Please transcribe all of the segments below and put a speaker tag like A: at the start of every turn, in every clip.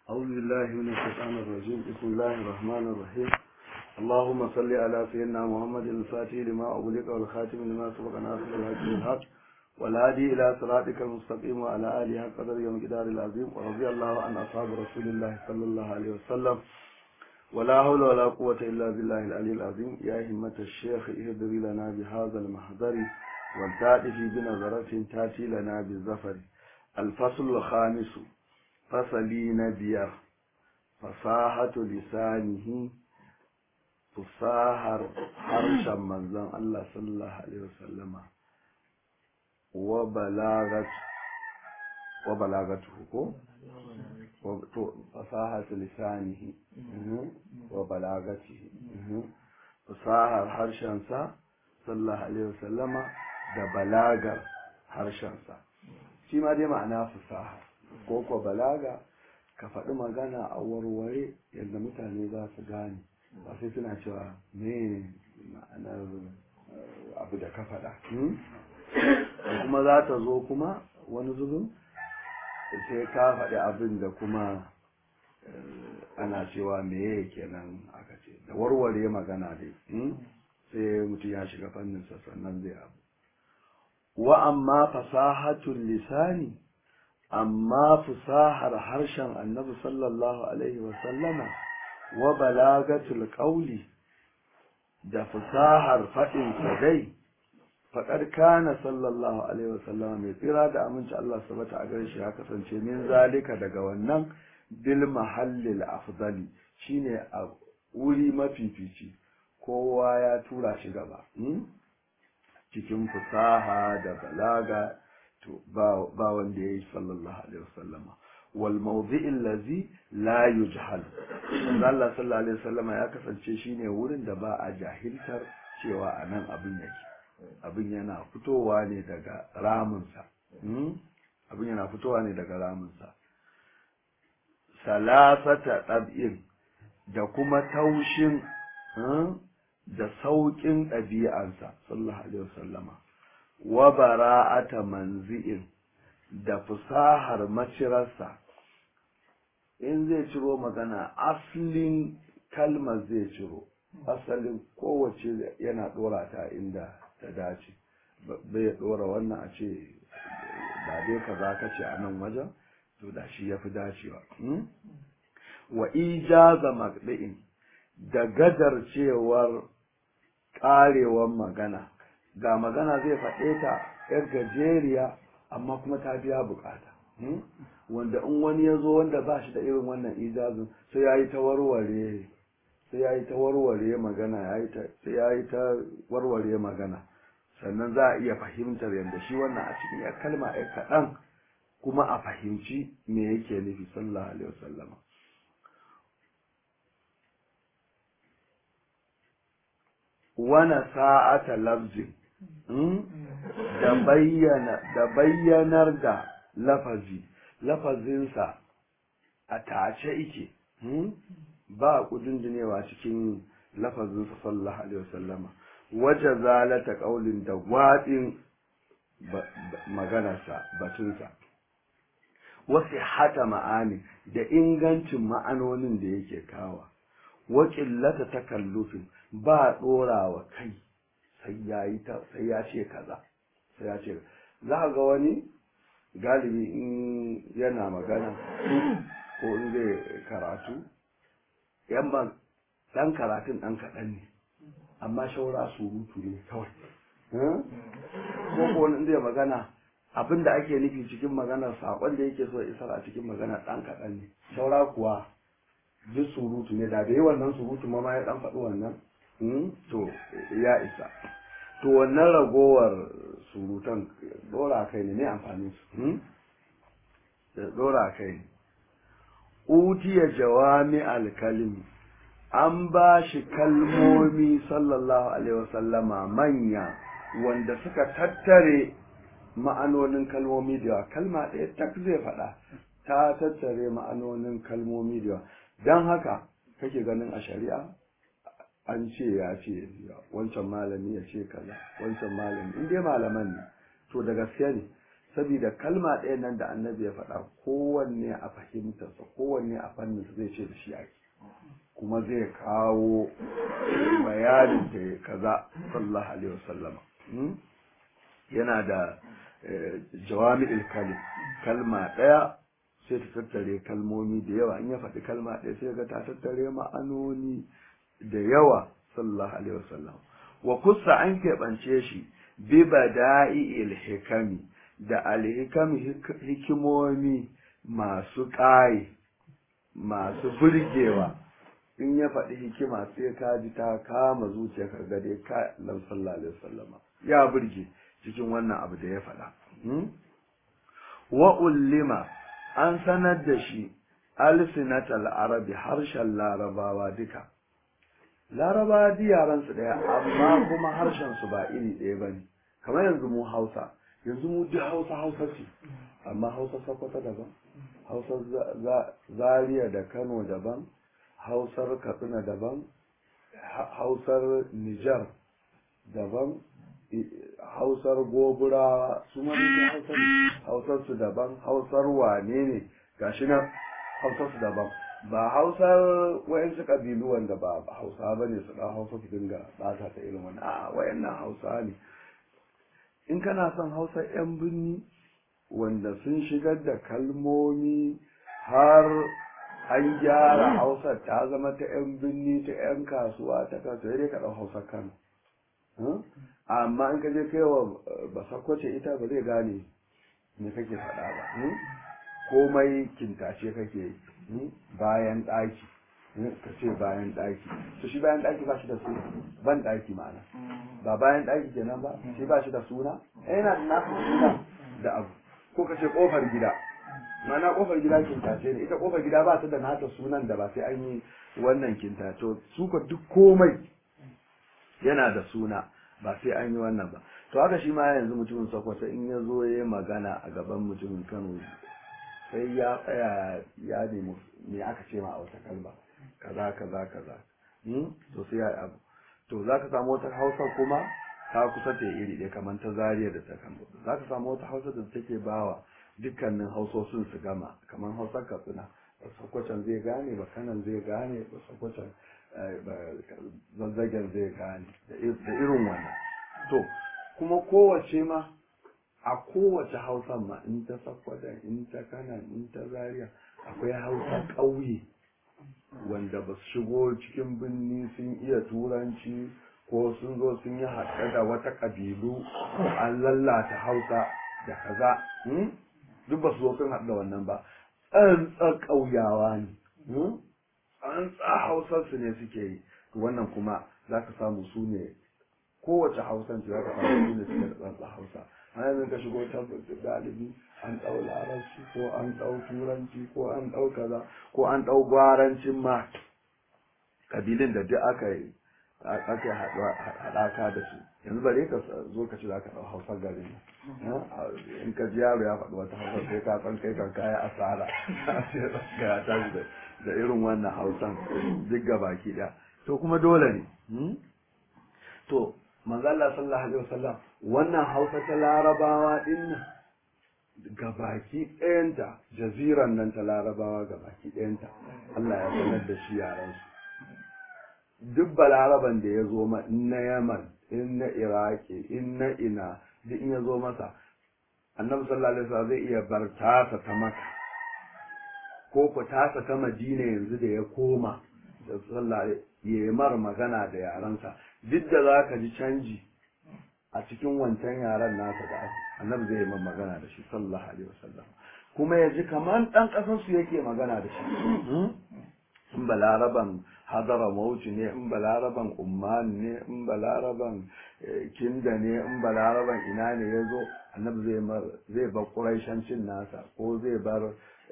A: أعوذ بالله من الشيطان الرجيم بسم الله الرحمن الرحيم اللهم صل على سيدنا محمد الفاتح لما أغلق والخاتم لما سبق ناصر الحق بالحق والهادي إلى صراطك المستقيم وعلى آله حق قدر يوم قدار العظيم ورضي الله عن أصحاب رسول الله صلى الله عليه وسلم ولا حول ولا قوة إلا بالله العلي العظيم يا همة الشيخ اهدري لنا بهذا المحضر والتأتي بنظرة تأتي لنا بالزفر الفصل الخامس fasali na biyar fasahatu lisanihi fusahar harshen manzon Allah sallallahu alaihi wasallama wa balagat wa balagatu ko to fasahatu lisanihi wa balagatihi fasahar harshen sa sallallahu alaihi wasallama da balagar harshen sa shi ma dai ma'ana fasaha ko ko balaga ka faɗi magana a warware yadda mutane za su gane ba sai suna cewa me ma'anar abu da ka faɗa kuma za ta zo kuma wani zubin sai ka faɗi abin da kuma ana cewa meye kenan aka ce da warware magana dai sai mutum ya shiga fanninsa sannan zai abu wa amma fasahatul lisani amma fusahar harshen annabi sallallahu alaihi wasallama wa balagatul qawli da fusahar faɗin dai faɗar kana sallallahu alaihi wasallama mai tsira da aminci Allah subhanahu a gare shi ya kasance min zalika daga wannan bil mahallil afdali shine a wuri mafifici kowa ya tura shi gaba cikin fusaha da balaga to ba wanda ya yi sallallahu alaihi wasallama wal mawdi'in lazi la yujhal Allah sallallahu alaihi wasallama ya kasance shine wurin da ba a jahiltar cewa anan abin yake abin yana fitowa ne daga ramunsa abin yana fitowa ne daga ramunsa salasata ɗab'in da kuma taushin da sauƙin ɗabi'ansa sallallahu alaihi wasallama wa bara'ata manzi'in da fusahar macirarsa in zai ciro magana asalin kalmar zai ciro asalin kowace yana dora ta inda ta dace bai dora wannan a ce ba dai ka za ka ce a nan wajen to da shi ya fi dacewa wa ijaza magɗin da gadar cewar ƙarewar magana ga magana zai faɗe ta ‘yar gajeriya amma kuma ta biya bukata wanda in wani ya zo wanda ba shi da irin wannan ijazin sai ya yi ta warware sai ya yi ta warware magana sai ya yi ta warware magana sannan za a iya fahimtar yadda shi wannan a cikin ya kalma ya kaɗan kuma a fahimci me yake nufi sallallahu alaihi wasallama wana sa'ata lafzin da bayyanar da lafazi lafazinsa a tace ike ba kudindinewa cikin lafazinsa sallallahu alaihi wasallama waje zalata kaulin da gwadin maganarsa batunsa wasu hata ma'ani da ingancin ma'anonin da yake kawa wa ƙillata takallufin ba ɗorawa kai sai ya yi ta sai ya ce kaza sai ya ce za ga wani galibi in yana magana ko in zai karatu yan ban dan karatun dan kaɗan ne amma shaura surutu ne kawai ko ko in zai magana abin da ake nufi cikin maganar saƙon da yake so isar a cikin magana ɗan kaɗan ne shaura kuwa duk surutu ne da bai wannan surutu ma ya ɗan faɗi wannan to ya isa to wannan ragowar surutan dora kai ne ne amfani su dora kai ne utiya jawami alkalimi an ba shi kalmomi sallallahu alaihi wasallama manya wanda suka tattare ma'anonin kalmomi da yawa kalma ɗaya tak zai faɗa ta tattare ma'anonin kalmomi da yawa don haka kake ganin a shari'a an ce ya ce wancan malami ya ce kaza wancan malami in dai malaman ne to da gaske ne saboda kalma ɗaya nan da annabi ya faɗa kowanne a fahimtarsa kowanne a fanninsa zai ce da shi ake kuma zai kawo bayanin da kaza sallallahu alaihi wasallama yana da jawami'il kalim kalma ɗaya sai ta tattare kalmomi da yawa in ya faɗi kalma ɗaya sai ga ta tattare ma'anoni da yawa sallallahu alaihi wasallam wa kusa an keɓance shi bi bada'i'il hikami da alhikam hikimomi masu ƙaye masu burgewa in ya faɗi hikima sai ka ji ta kama zuciya ka gade ka lam sallallahu alaihi wasallama ya burge cikin wannan abu da ya faɗa wa ullima an sanar da shi alsinatal arabi harshen larabawa duka larabawa di yaran su daya amma kuma harshen su ba iri ɗaya bane kamar yanzu mu hausa yanzu mu duk hausa hausa ce amma hausa sokoto daban hausar zaria da kano daban hausar katsina daban hausar nijar daban hausar gobura su ma ne hausar hausar su daban hausar wane ne gashi nan hausar su daban ba hausar wayansu kabilu wanda ba hausa ba ne su ɗan hausa su dinga ɓata ta irin wani a wayannan hausa ne in kana son hausar yan birni wanda sun shigar da kalmomi har an gyara hausar ta zama ta yan birni ta yan kasuwa ta kasuwa dai ka ɗau hausar kano amma in ka je kai wa basakwace ita ba zai gane me kake faɗa ba komai kintace kake bayan ɗaki ka ce bayan ɗaki to shi bayan ɗaki ba shi da suna ban ɗaki ma'ana ba bayan ɗaki kenan ba shi ba shi da suna yana da nasu suna da abu ko ka ce ƙofar gida ma'ana ƙofar gida kintace ne ita ƙofar gida ba ta da nata sunan da ba sai an yi wannan kintace su ka duk komai yana da suna ba sai an yi wannan ba to haka shi ma yanzu mutumin sokoto in ya zo ya magana a gaban mutumin kano sai ya tsaya ya nemi me aka ce ma a wata kalma kaza kaza kaza to sai ya abu to za ka samu wata hausa kuma ta kusa ta iri ɗaya kamar ta zariya da ta kano za ka samu wata hausa da take bawa dukkanin hausosin su gama kamar hausar katsina sakwacin zai gane bakanan zai gane sakwacin zazzagen zai gane da irin wannan to kuma kowace ma a kowace hausa ma in ta sakwada in ta kanan in ta zariya akwai hausa ƙauye wanda ba su shigo cikin birni sun iya turanci ko sun zo sun yi haɗe da wata ƙabilu an lallata hausa da kaza duk ba su zo sun haɗu da wannan ba tsantsar ƙauyawa ne tsantsa hausarsu ne suke yi wannan kuma za ka samu su ne kowace hausan za ka samu su ne suke da tsantsa hausa a yanzu ka shigo ta galibi an ɗau larabci ko an ɗau turanci ko an ɗau kaza ko an ɗau gwarancin ma kabilin da duk aka yi aka haɗaka da su yanzu bare ka zo ka ci za ka ɗau hausar garin in ka ji yaro ya faɗi wata hausar sai ka san kai kan kaya asara ga ya tashi da irin wannan hausan duk ga baki ɗaya to kuma dole ne to manzo Allah sallallahu alaihi wasallam wannan hausa ta larabawa din nan ga baki ɗayanta jaziran nan ta larabawa ga baki ɗayanta Allah ya sanar da shi yaran su duk balaraban da ya zo ma in na yaman in na iraki in na ina duk in ya zo masa annabi sallallahu alaihi wasallam zai iya bar tasa ta maka ko ku tasa ta madina yanzu da ya koma da sallah ya mar magana da yaransa duk da za ka ji canji a cikin wancan yaran nasa da annabi zai yi magana da shi sallallahu alaihi wasallam kuma ya ji kamar ɗan ƙasarsu yake magana da shi in balaraban hadara mauci ne in balaraban umman ne in balaraban kinda ne in balaraban ina ne ya zo annabi zai bar ƙuraishancin nasa ko zai bar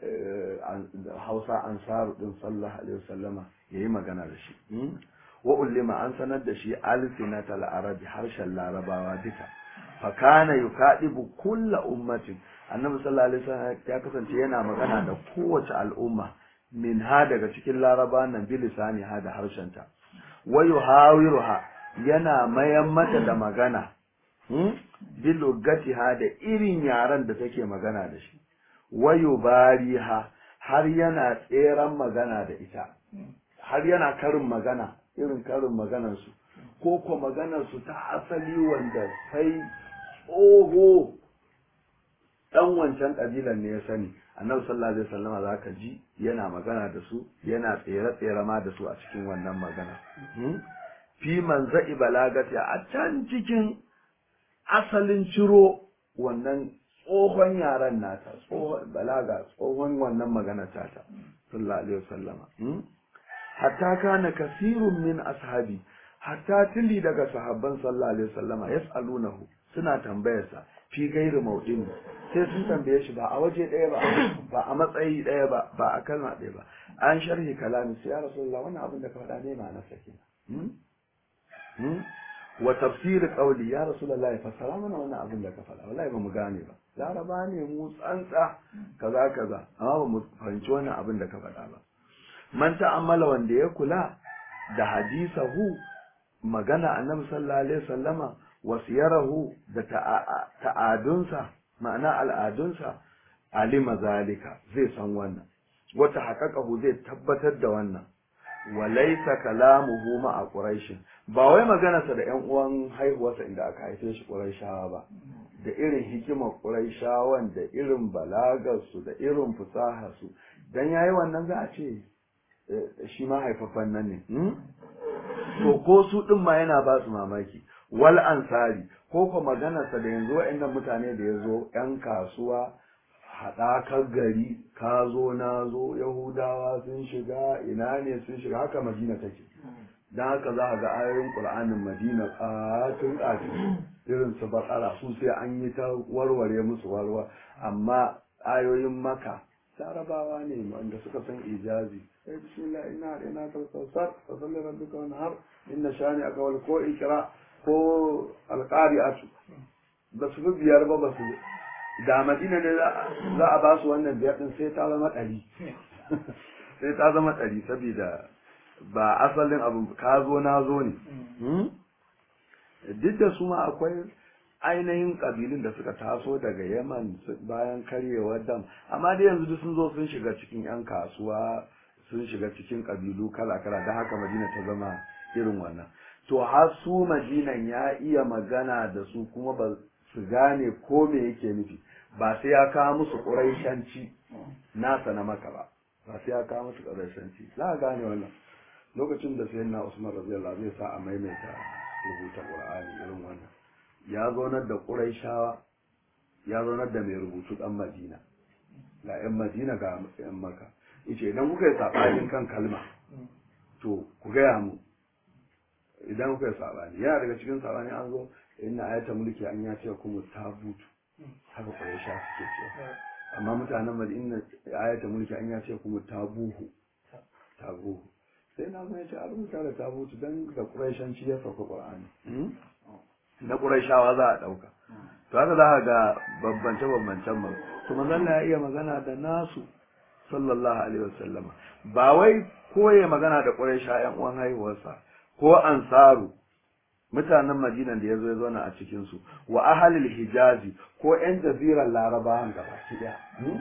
A: hausa ansaru din sallallahu alaihi wasallama ya yi magana da shi wa ullima an sanar da shi alsinatal arabi harshen larabawa duka fakana yukadibu kulla ummatin annabi sallallahu alaihi wasallam ya kasance yana magana da kowace al'umma min ha daga cikin laraba nan bilisani ha da harshenta wa yuhawiruha yana mayan mata da magana bilugatiha da irin yaren da take magana da shi wayo bariha har yana tseren magana da ita har yana karin magana irin karin maganarsu ko ko maganarsu ta asali wanda sai tsoho dan wancan kabilan ne ya sani annabi sallallahu alaihi wasallama zaka ji yana magana da su yana tsere tsere ma da su a cikin wannan magana fi manza'i balagati a can cikin asalin ciro wannan tsohon yaran nata tsohon balaga tsohon wannan magana tata sallallahu alaihi wasallama hatta kana kasirun min ashabi hatta tili daga sahabban sallallahu alaihi wasallama yas'alunahu suna tambayarsa fi gairi mauɗin sai sun tambaye shi ba a waje ɗaya ba ba a matsayi ɗaya ba ba a kalma ɗaya ba an sharhi kalami sai ya rasulullah wannan abin da ka faɗa ne ma na sake wa tafsir qawli ya rasulullah fassara mana wannan abin da ka faɗa wallahi ba mu gane ba laraba ne mu tsantsa kaza kaza amma ba mu fahimci wannan abin da ka faɗa ba man ta'ammala wanda ya kula da hadisahu magana annabi sallallahu alaihi wasallama wasiyarahu da ta'adunsa ma'ana al'adunsa alima zalika zai san wannan wata haƙaƙahu zai tabbatar da wannan walaisa kalamuhu ma'a quraishin ba wai maganarsa da ƴan uwan haihuwarsa inda aka haife shi quraishawa ba da irin hikimar quraishawan da irin balagarsu da irin fasaharsu dan yayi wannan za a ce shi ma haifafan nan ne to ko su din ma yana ba su mamaki wal ansari ko ko maganarsa da yanzu wa'annan mutane da ya zo ‘yan kasuwa haɗakar gari ka zo na zo yahudawa sun shiga ina ne sun shiga haka madina take don haka za a ga ayoyin ƙur'anin madina ƙatun ƙatun irin su bakara su sai an yi ta warware musu warwa amma ayoyin maka larabawa ne wanda suka san ijazi sai bismillah ina da ina kalkausar fa salli rabbika wanhar inna shani aka wal ko ikra ko alƙari'atu ba su fi biyar ba ba su da madina ne za a ba su wannan biyar din sai ta zama ɗari sai ta zama ɗari saboda ba asalin abu ka zo na zo ne duk da su ma akwai ainihin ƙabilun da suka taso daga yaman bayan karyewar dam amma dai yanzu duk sun zo sun shiga cikin 'yan kasuwa sun shiga cikin ƙabilu kala-kala don haka madina ta zama irin wannan to har su madinan ya iya magana da su kuma ba su gane ko me yake nufi ba sai ya kawo musu ƙuraishanci nasa na maka ba ba sai ya kawo musu ƙuraishanci za a gane wannan lokacin da sayyidina usman radiyallahu zai sa a maimaita rubuta qur'ani irin wannan ya zaunar da ƙuraishawa ya zaunar da mai rubutu ɗan madina ga 'yan madina ga 'yan maka yace idan kuka yi saɓanin kan kalma to ku gaya mu idan kuka yi sabani yana daga cikin sabani an zo inna ayata mulki an ya ce kuma tabutu haka kwaye sha suke cewa amma mutanen madina ayata mulki an ya ce kuma tabuhu tabuhu sai na zo ya ce a rubuta da tabutu don da ƙuraishanci ya sauka ƙur'ani na ƙuraishawa za a ɗauka to haka za a ga bambance bambancen mu to manzon ya iya magana da nasu sallallahu alaihi wasallama ba wai koye magana da ƙuraisha ƴan uwan haihuwarsa ko ansaru mutanen madinan da ya zo ya zauna a cikinsu wa ahalil hijazi ko 'yan jazirar larabawan gaba ɗaya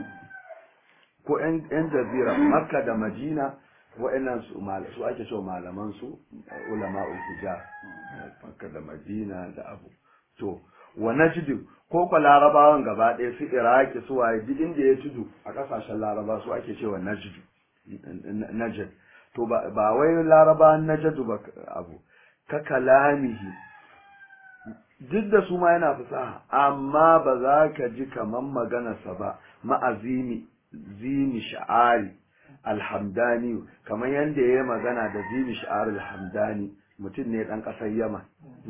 A: ko 'yan jazirar makka da madina wa'annan su su ake cewa malaman su ulama hijaz makka da madina da abu to wa najd ko ko larabawan gaba ɗaya su iraki su waye duk inda ya tudu a ƙasashen laraba su ake cewa najd najd to ba wai laraba na jadu ba abu ka kalamihi duk da su ma yana fasaha amma ba za ka ji kaman maganarsa ba ma'azimi zini sha'ari alhamdani kamar yadda ya yi magana da zini sha'ari alhamdani mutum ne ɗan ƙasar yaman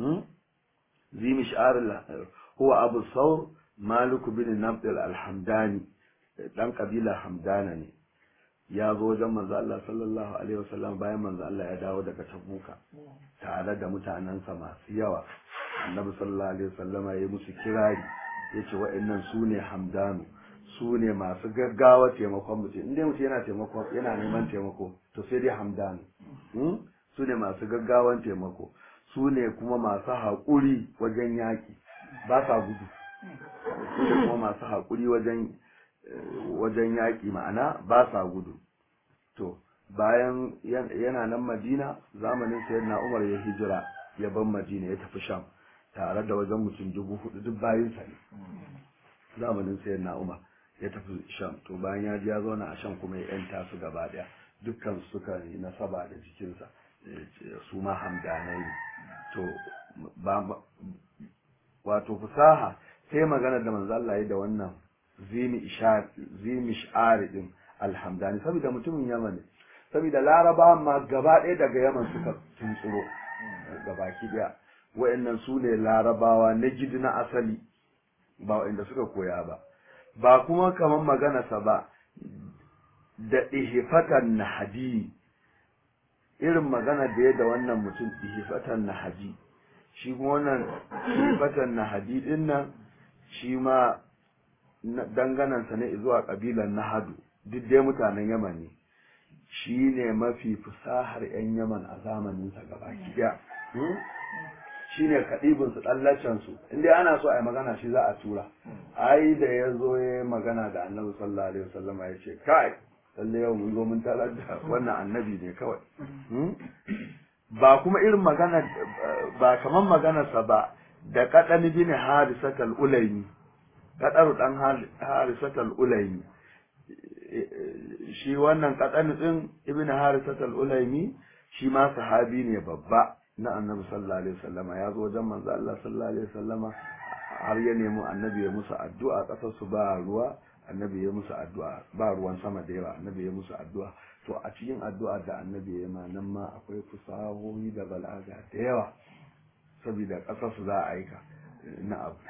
A: zini sha'ari huwa abu saur maliku bin nabdil alhamdani ɗan ƙabila hamdana ne ya zo wajen manzo Allah sallallahu alaihi wasallam bayan manzo Allah ya dawo daga Tabuka tare da mutanensa masu yawa annabi sallallahu alaihi wasallama ya musu kirari yace wa'annan su ne hamdanu su ne masu gaggawa taimakon mutum inda mutum yana taimako yana neman taimako to sai dai hamdanu su ne masu gaggawan taimako su ne kuma masu haƙuri wajen yaƙi ba sa gudu su ne kuma masu haƙuri wajen wajen yaƙi ma'ana ba sa gudu to bayan yana nan madina zamanin sayyidina umar ya hijira ya ban madina ya tafi sham tare da wajen mutum dubu hudu duk bayansa ne zamanin sayyidina umar ya tafi sham to bayan ya ji ya zauna a sham kuma ya yanta su gaba daya dukkan suka yi nasaba da jikinsa su ma hamdanai ne to ba wato fusaha sai magana da manzo Allah ya da wannan zimi ishar zimi ishari din alhamdani saboda mutumin Yaman ne saboda Laraba ma gaba ɗaya daga Yaman suka tuntsuro gabaki daya wayannan su ne Larabawa na gidi na asali ba wanda suka koya ba ba kuma kaman magana sa ba da ihfatan nahdi irin magana da ya da wannan mutum ihfatan nahdi shi kuma wannan ihfatan nahdi din nan shi ma danganansa ne zuwa kabilan nahadu duk dai mutanen yaman ne shi ne mafi fusahar 'yan yaman a zamaninsa gaba kiya shi ne kaɗibinsu ɗallacensu inda ana so a yi magana shi za a tura ai da ya zo ya yi magana da annabi sallallahu alaihi wasallam ya ce kai lalle yau mun zo mun tarar da wannan annabi ne kawai ba kuma irin magana ba kaman maganarsa ba da kaɗan bin harisatal ulaimi kaɗaru ɗan harisatal ulaimi shi wannan kaɗan ɗin ibn harisatal ulaimi shi ma sahabi ne babba na annabi sallallahu alaihi wasallama ya zo wajen manzo Allah sallallahu alaihi wasallama har ya nemi annabi ya musu addu'a ƙasar su ba ruwa annabi ya musu addu'a ba ruwan sama da yawa annabi ya musu addu'a to a cikin addu'a da annabi ya ma nan ma akwai fusahohi da balaga da yawa saboda ƙasar su za a aika na abu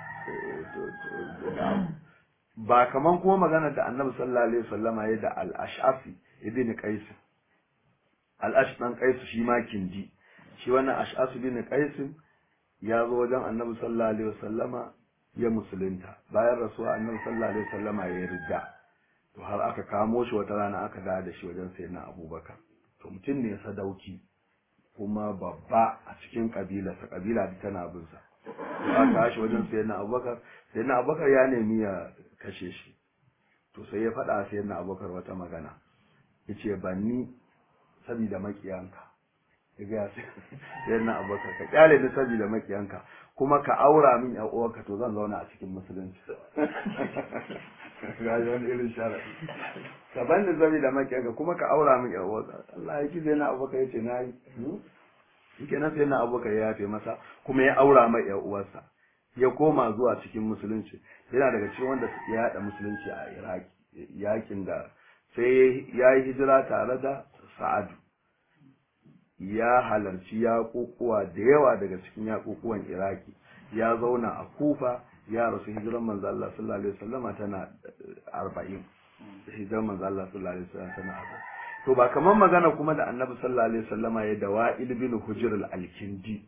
A: ba kaman kuma magana da annabi sallallahu alaihi wasallama ya da al-ash'afi ibn qais al-ash dan qais shi ma kindi shi wannan ash'afi ibn qais ya zo wajen annabi sallallahu alaihi wasallama ya musulunta bayan rasuwa annabi sallallahu alaihi wasallama ya ridda to har aka kamo shi wata rana aka dawo da shi wajen sayyidina abubakar to mutum ne sadauki kuma babba a cikin kabilarsa kabila tana bin sa aka tashi wajen sayyidina abubakar sayyidina abubakar ya nemi ya kashe shi to sai ya faɗa sayyidina abubakar wata magana yace ban ni saboda makiyanka ya ga sayyidina abubakar ka kyale ni saboda makiyanka kuma ka aura min ya uwarka to zan zauna a cikin musulunci ga wani irin sharadi ka ban ni saboda makiyanka kuma ka aura min ya uwarka Allah ya ki sayyidina abubakar yace nayi kenan sai na abubakar ya yafe masa kuma ya aura mai yan uwarsa ya koma zuwa cikin musulunci yana daga cikin wanda ya yada musulunci a iraki yakin da sai ya yi hijira tare da sa'adu ya halarci yaƙuƙuwa da yawa daga cikin yaƙuƙuwan iraki ya zauna a kufa ya rasu hijiran manzo Allah sallallahu alaihi wasallama tana 40 hijiran manzo Allah sallallahu alaihi wasallama tana 40 to ba kamar magana kuma da annabi sallallahu alaihi wasallama ya da wa'il bin hujr al-kindi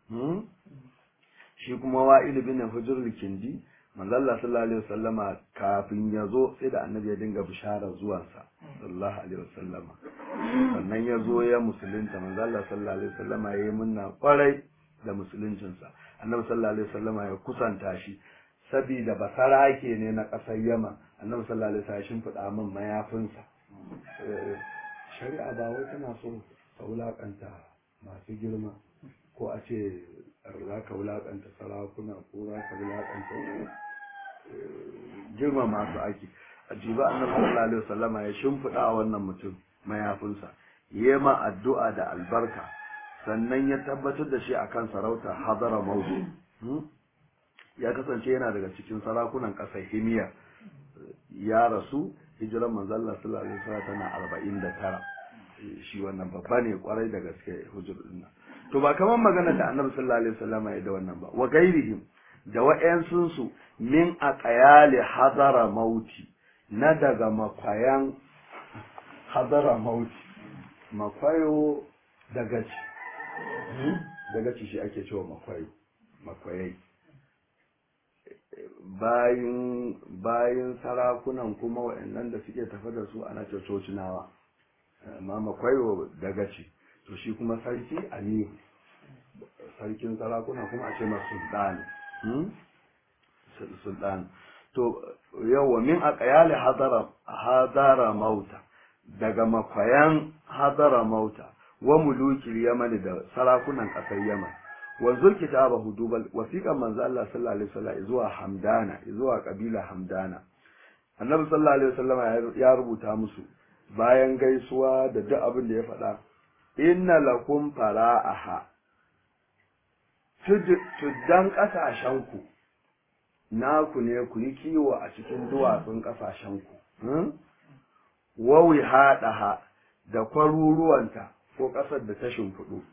A: shi kuma wa'il bin hujr al-kindi manzo Allah sallallahu alaihi wasallama kafin ya zo sai da annabi ya dinga bishara zuwansa sallallahu alaihi wasallama sannan ya zo ya musulunta manzo Allah sallallahu alaihi wasallama ya yi munna kwarai da musuluncinsa annabi sallallahu alaihi wasallama ya kusanta shi sabida basarake ne na ƙasar Yaman annabi sallallahu alaihi wasallam ya shimfiɗa min mayafinsa shari'a ba wai tana so ka wulakanta masu girma ko a ce za ka wulakanta sarakuna ko za ka wulakanta girma masu aiki a jiba annabi sallallahu alaihi wasallama ya shimfiɗa wannan mutum mayafinsa yi ma addu'a da albarka sannan ya tabbatar da shi akan sarauta hadara maudu ya kasance yana daga cikin sarakunan ƙasar himiya ya rasu hijiran manzo Allah sallallahu alaihi wasallam tana 49 shi wannan babba ne kwarai da gaske hujjar din to ba kaman magana da Annabi sallallahu alaihi wasallam ya da wannan ba wa gairihim da wa'yansun su min aqyali hadara mauti na daga makwayan hadara mauti makwayo daga ci daga ci shi ake cewa makwayo makwayai bayan bayan sarakunan kuma waɗannan da suke tafi da su ana cocinawa amma makwayo daga ce to shi kuma sarki aliyu sarkin sarakuna kuma a ce masu sultani sultan to yawa min aqyali hadara hadara mauta daga makwayan hadara mauta wa mulukil yamani da sarakunan kasar yaman wa zulkitaba hudubal wasiqan manzo Allah sallallahu alaihi wasallam zuwa hamdana zuwa kabila hamdana annabi sallallahu alaihi wasallam ya rubuta musu bayan gaisuwa da duk abin da ya faɗa inna lakum fara'aha tuddan ƙasashenku naku ne ku yi kiwo a cikin duwatsun ƙasashenku wawi haɗaha da kwaruruwanta ko ƙasar da ta shimfiɗu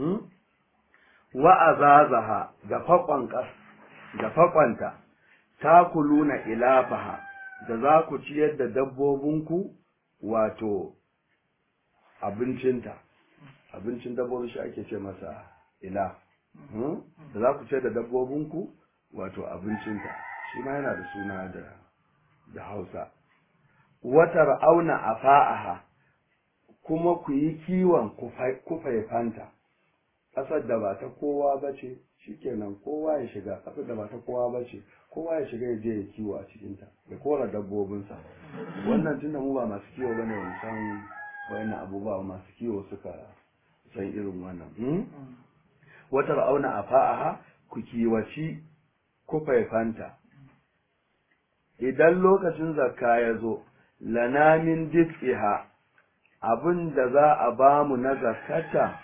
A: wa'azazaha da faƙon ƙas da faƙonta ta kuluna ilafaha da za ku ciyar da dabbobinku wato abincinta abincin dabbobi shi ake ce masa ila da za ku ciyar da dabbobinku wato abincinta shi ma yana da suna da da hausa watar auna a fa'aha kuma ku yi kiwon kufaifanta ƙasar da ba ta kowa ba ce shikenan kowa ya shiga ƙasar da ba ta kowa ba ce kowa ya shiga ya je ya kiwo a cikinta ya kora dabbobinsa wannan tunda mu ba masu kiwo bane mu san wayannan abubuwa masu kiwo suka san irin wannan wata ra'auna a fa'aha ku kiwaci kufaifanta idan lokacin zakka ya zo lana min dik'iha abin da za a ba mu na zakata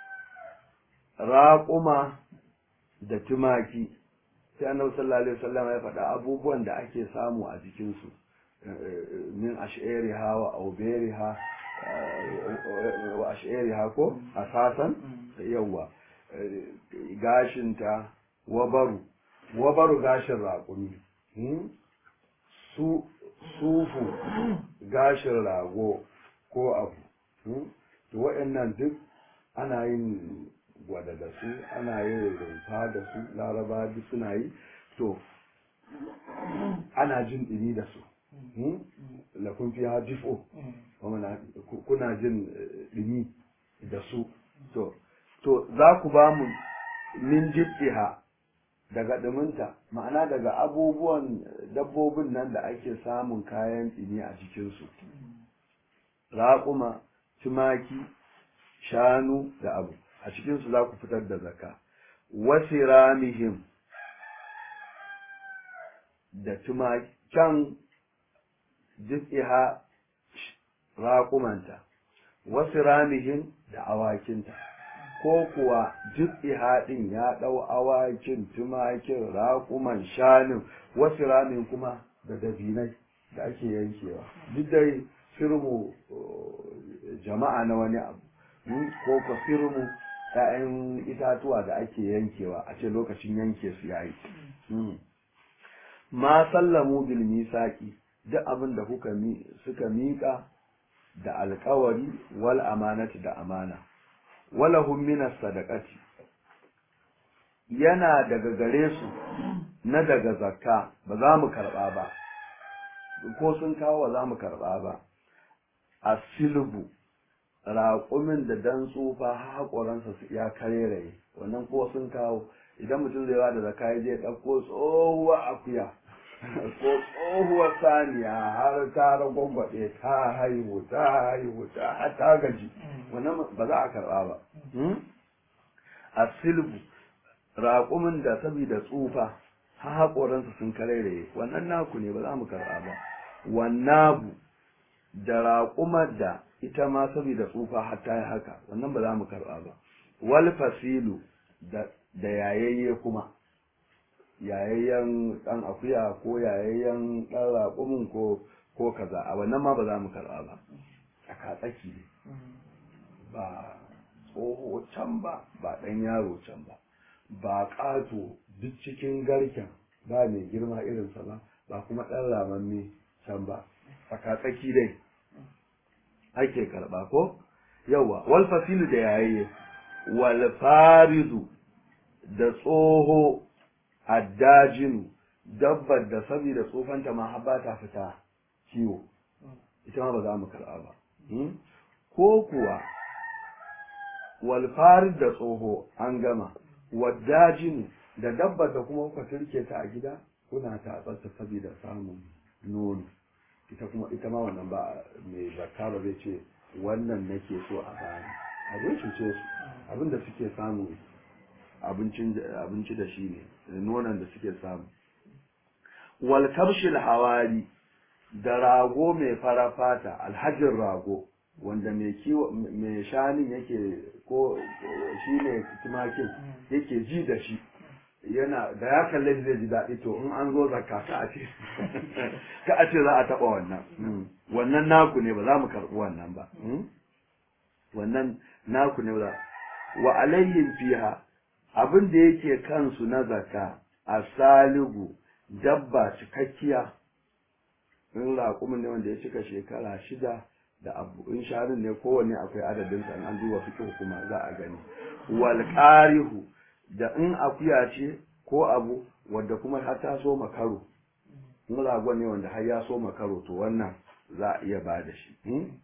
A: raƙuma da tumaki sai annabi sallallahu alaihi wasallam ya faɗa abubuwan da ake samu a jikinsu min ash'ariha wa auberiha wa ash'ariha ko asasan yawa gashinta wabaru wabaru gashin raƙumi su sufu gashin rago ko abu to waɗannan duk ana yin gwada da su ana yin rumfa da su laraba duk suna yi to ana jin ɗini da su lakun fi ha jifo kuna jin ɗini da su to to za ku ba mu min jibtiha daga ɗuminta ma'ana daga abubuwan dabbobin nan da ake samun kayan ɗini a jikinsu raƙuma tumaki shanu da abu a cikinsu za ku fitar da zaka wasu ramihim da tumakan jis'iha raƙumanta wasu ramihim da awakinta ko kuwa jis'iha ɗin ya ɗau awakin tumakin raƙuman shanin wasu ramin kuma da dabinai da ake yankewa duk dai firmu jama'a na wani abu ko ka firmu ‘ya'yan itatuwa da ake yankewa a ce lokacin yanke su yayi. Ma sallamu bil misaki duk abin da kuka suka miƙa da alkawari wal amanati da amana. Walahum minas sadaqati yana daga gare su na daga zakka ba za mu karɓa ba, ko sun kawo ba za mu karɓa ba, a silbu raƙumin da dan tsufa haƙoransa su ya kareraye wannan ko sun kawo idan mutum zai ba da zaka ya je ɗauko tsohuwar akuya ko tsohuwar saniya har ta ragwagwaɗe ta haihu ta haihu ta ta gaji wannan ba za a karɓa ba a silbu raƙumin da saboda tsufa har haƙoransa sun kareraye wannan naku ne ba za mu karɓa ba wannabu da raƙumar da ita ma saboda tsufa har ta yi haka wannan ba za mu karɓa ba wal fasilu da yayayye kuma yayayyen ɗan akuya ko yayayyen ɗan raƙumin ko ko kaza a wannan ma ba za mu karɓa ba a tsaki ne ba tsoho can ba ba ɗan yaro can ba ba ƙato duk cikin garken ba mai girma irinsa ba ba kuma ɗan ramamme can ba tsaki dai ake karɓa ko yawa wal fasilu da yayi wal faridu da tsoho addajinu dabbar da saboda tsofanta ma har ba ta fita kiwo ita ma ba za mu karɓa ba ko kuwa wal farid da tsoho an gama waddajinu da dabbar da kuma kuka turke ta a gida kuna tatsar ta saboda samun nono ita kuma ita ma wannan ba mai zakka ba zai ce wannan nake so a bani a zai cuce su abinda suke samu abinci da shi ne nonon da suke samu wal kabshil hawari da rago mai fara fata alhajin rago wanda mai kiwo mai shanin yake ko shi ne tumakin yake ji da shi yana da ya kalle zai ji daɗi to in an zo zakka ka a ce ka a ce za a taɓa wannan wannan naku ne ba za mu karɓi wannan ba wannan naku ne ba wa alayhim fiha abin da yake kansu na zakka a saligu dabba cikakkiya in raƙumin ne wanda ya cika shekara shida da abu in shanin ne kowanne akwai adadin sa an duba fiqh kuma za a gani wal qarihu da in akuya ce ko abu wanda kuma har ta so makaro in ragon ne wanda har ya so makaro to wannan za a iya ba da shi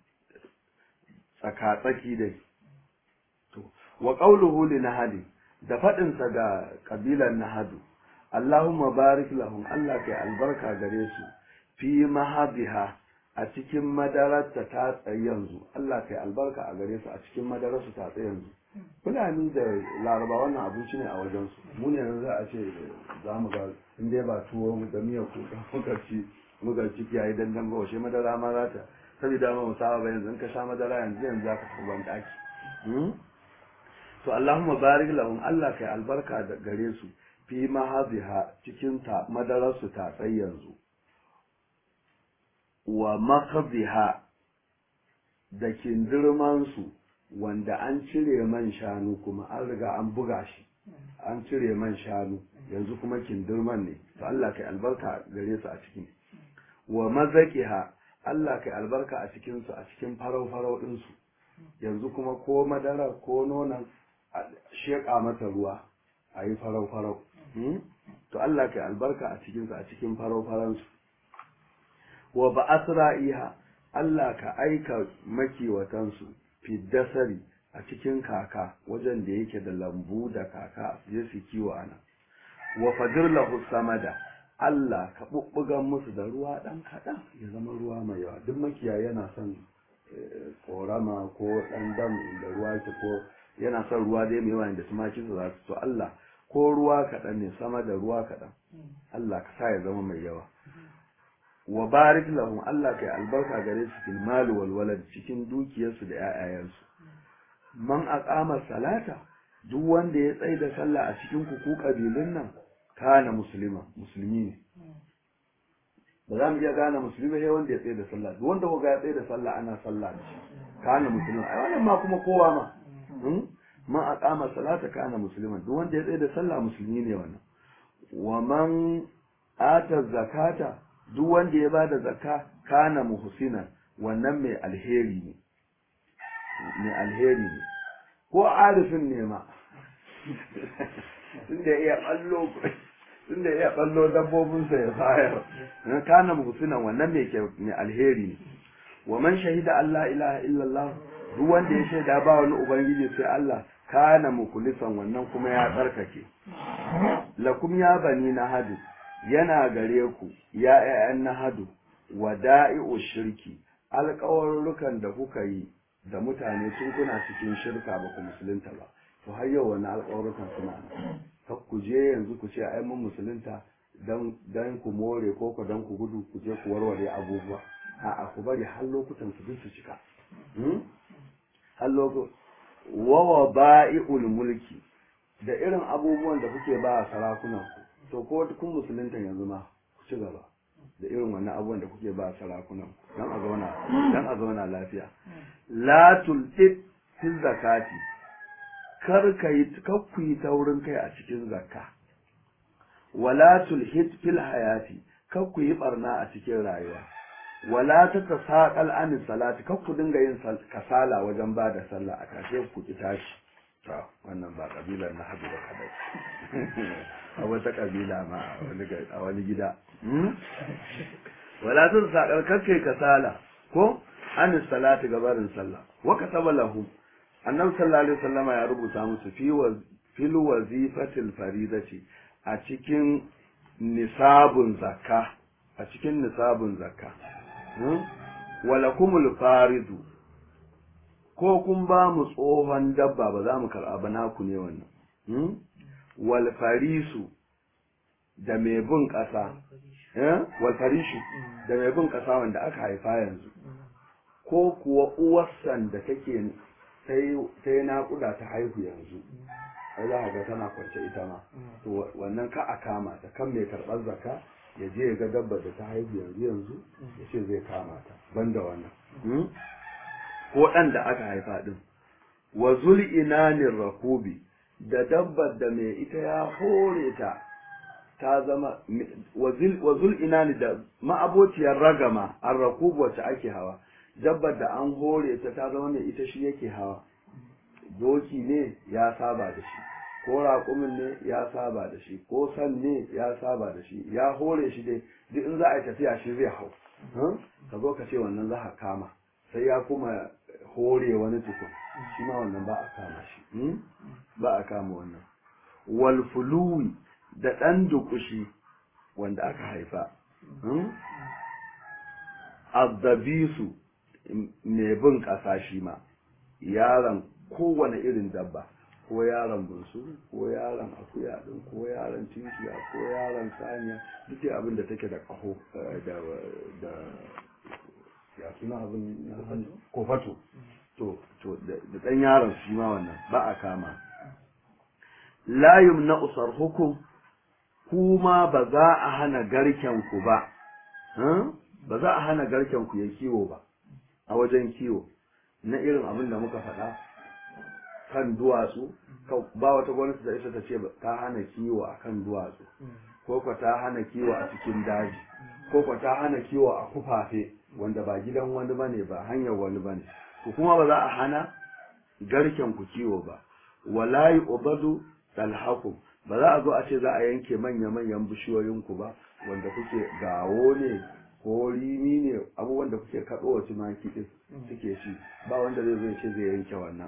A: tsaka tsaki dai to wa qawluhu li nahadi da fadin sa ga kabilan nahadu Allahumma barik lahum Allah kai albarka gare su fi mahadiha a cikin madararta ta tsaye yanzu Allah kai albarka a gare su a cikin madararsu ta tsaye yanzu fulani da laraba wannan abinci ne a wajensu mu ne yanzu za a ce za mu ga in dai ba tuwo da miyar kuka muka ci muka ci kiyaye dandan ba washe madara ma za ta saboda ma mu saba ba yanzu in ka sha madara yanzu yanzu za ka tafi ban daki to Allahumma barik lahum Allah kai albarka da gare su fi mahadiha cikin ta madararsu ta tsaye yanzu wa makaziha da kindirmansu wanda an cire man shanu kuma an riga an buga shi an cire man shanu yanzu kuma kindirman ne to Allah kai albarka gare su a cikin wa mazaqiha Allah kai albarka a cikin su a cikin farau farau din su yanzu kuma ko madara ko nonon sheka mata ruwa ayi farau farau to Allah kai albarka a cikin su a cikin farau faran su wa ba asra'iha Allah ka aika makiwatansu fi dasari a cikin kaka wajen da yake da lambu da kaka je su kiwo ana wa fajir lahu samada Allah ka bubbugan musu da ruwa dan kaɗan ya zama ruwa mai yawa duk makiyayi yana son korama ko ɗan dam da ruwa ke ko yana son ruwa dai mai yawa da tumaki su za su to Allah ko ruwa kaɗan ne sama da ruwa kaɗan Allah ka sa ya zama mai yawa wa barik lahum Allah kai albarka gare su fil mali wal walad cikin dukiyarsu da ƴaƴayensu man aqama salata duk wanda ya tsaya da sallah a cikin ku ku kabilun nan kana musulma musulmi ne ba za mu iya gane musulmi sai wanda ya tsaya da sallah duk wanda kuga ya tsaya da sallah ana sallah da shi kana musulma ai wannan ma kuma kowa ma man aqama salata kana musulman duk wanda ya tsaya da sallah musulmi ne wannan wa man ata zakata duk wanda ya bada zakka kana muhsina wannan mai alheri ne mai alheri ne ko arifin ne ma tunda iya ballo tunda iya ballo dabbobinsa ya bayar kana muhsina wannan mai mai alheri ne wa man shahida Allah ilaha illallah duk wanda ya shaida ba wani ubangiji sai Allah kana mukulisan wannan kuma ya tsarkake lakum ya bani na hadu yana gare ku ya ƴaƴan na hadu wada'i'u shirki alƙawarrukan da kuka yi da mutane tun kuna cikin shirka ba ku musulunta ba to har yau wani alƙawarrukan suna nan kar ku je yanzu ku ce ai mun musulunta dan dan ku more ko ku dan ku gudu ku je ku warware abubuwa a'a ku bari har lokutan su duk su cika har lokutan wawa ba'i'ul mulki da irin abubuwan da kuke ba a sarakunan ku to ko kun musulunta yanzu ma ku ci gaba da irin wannan abubuwan da kuke ba a sarakunan ku dan a zauna dan a zauna lafiya la tulqit fil zakati kar ka yi kar ku yi taurin kai a cikin zakka wala tulhit fil hayati kar ku yi barna a cikin rayuwa wala ta tasaqal an salati kar ku dinga yin kasala wajen ba da sallah a kashe ku ki tashi to wannan ba kabilar na hadu da kadai a wata kabila ma a wani gida wala ta tasaqal kar kai kasala ko an salati gabarin sallah wa kataba lahum annabi sallallahu alaihi wasallama ya rubuta musu fi wa fil wazifatil faridati a cikin nisabun zakka a cikin nisabun zakka walakumul faridu ko kun ba mu tsohon dabba ba za mu karɓa ba naku ne wannan wal farisu da mai bin ƙasa wal farishu da mai bin ƙasa wanda aka haifa yanzu ko kuwa uwarsan da take ta yi naƙuda ta haihu yanzu ai za ga tana kwance ita ma to wannan ka a kama ta kan mai karɓar zakka ya je ya ga dabba da ta haihu yanzu yanzu ya ce zai kama ta banda wannan ko ɗan da aka haifa ɗin wa zul inanin rakubi da dabbar da mai ita ya hore ta ta zama wa zul inani da ma'abociyar ragama an rakubu wacce ake hawa dabbar da an hore ta ta zama mai ita shi yake hawa doki ne ya saba da shi ko raƙumin ne ya saba da shi ko san ne ya saba da shi ya hore shi dai duk in za a yi tafiya shi zai hau ka zo ka ce wannan za ka kama sai ya kuma hore wani tukun shi ma wannan ba a kama shi ba a kama wannan wal fuluwi da ɗan dukushi wanda aka haifa azzabisu mai bin ƙasa shi ma yaron kowane irin dabba ko yaron bunsu ko yaron akuya din ko yaron tinkiya ko yaron saniya duk abin da take da ƙaho da da ya suna abin kofato to to da ɗan yaron shi ma wannan ba a kama la yumna usar hukum kuma ba za a hana garken ku ba ba za a hana garken ku ya kiwo ba a wajen kiwo na irin abin da muka faɗa kan duwatsu ba wata gwamnati da ita ta ce ta hana kiwo a kan duwatsu ko ko ta hana kiwo a cikin daji ko ko ta hana kiwo a kufafe wanda ba gidan wani bane ba hanyar wani bane ku kuma ba za a hana garken ku kiwo ba wala yu'badu talhakum ba za a zo a ce za a yanke manya-manyan bishiyoyin ku ba wanda kuke gawo ne ko rimi ne abubuwan da kuke kaɗo wa tumaki ɗin suke ci ba wanda zai zai ce zai yanke wannan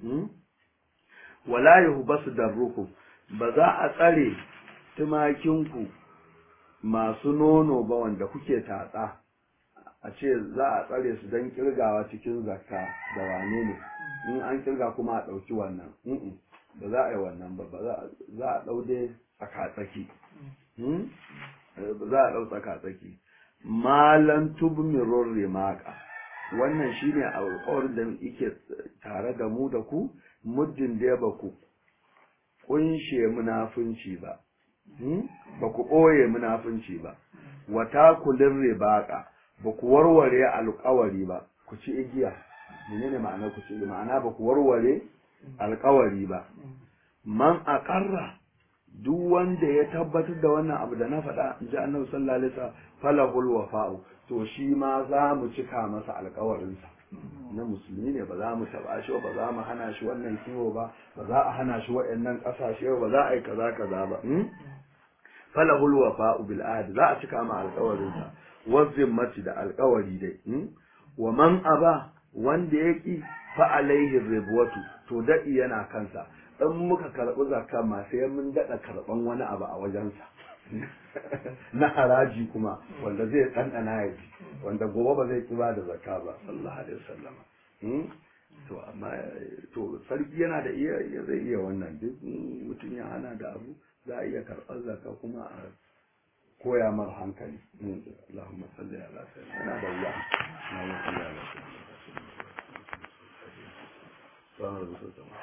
A: wala yahu basu darrukum ba za a tsare tumakinku masu nono ba wanda kuke tatsa a ce za a tsare su don kirgawa cikin zakka da wane ne in an kirga kuma a ɗauki wannan ba za a yi wannan ba za a ɗau dai tsaka-tsaki za a ɗau tsaka-tsaki malan tubmirun rimaka wannan shine alƙawarin da yake tare da mu da ku muddin da ba ku kunshe munafunci ba ba ku ɓoye munafunci ba wata kulin ribaka ba ku warware alƙawari ba ku ci igiya menene ma'anar ku ci ma'ana ba ku warware alƙawari ba man aqarra duk wanda ya tabbatar da wannan abu da na faɗa in ji annabi sallallahu alaihi wasallam falahul wafa'u to shi ma za mu cika masa alƙawarinsa na musulmi ne ba za mu taɓa shi ba za mu hana shi wannan kiwo ba ba za a hana shi waɗannan ƙasashe ba za a yi kaza kaza ba falahul wafa'u bil ahd za a cika ma alƙawarinsa wazimmati da alƙawari dai wa man aba wanda ya ki fa alaihi ribwatu to daɗi yana kansa in muka karɓi zakka ma sai mun daɗa karɓan wani abu a wajensa na haraji kuma wanda zai ɗanɗana ya ji wanda gobe ba zai ki ba da zakka ba sallallahu alaihi wasallam to amma to sarki yana da iya zai iya wannan duk mutum ya hana da abu za a iya karɓar zakka kuma a koya mar hankali Allahumma salli ala sayyidina yana da wuya Allahumma salli ala sayyidina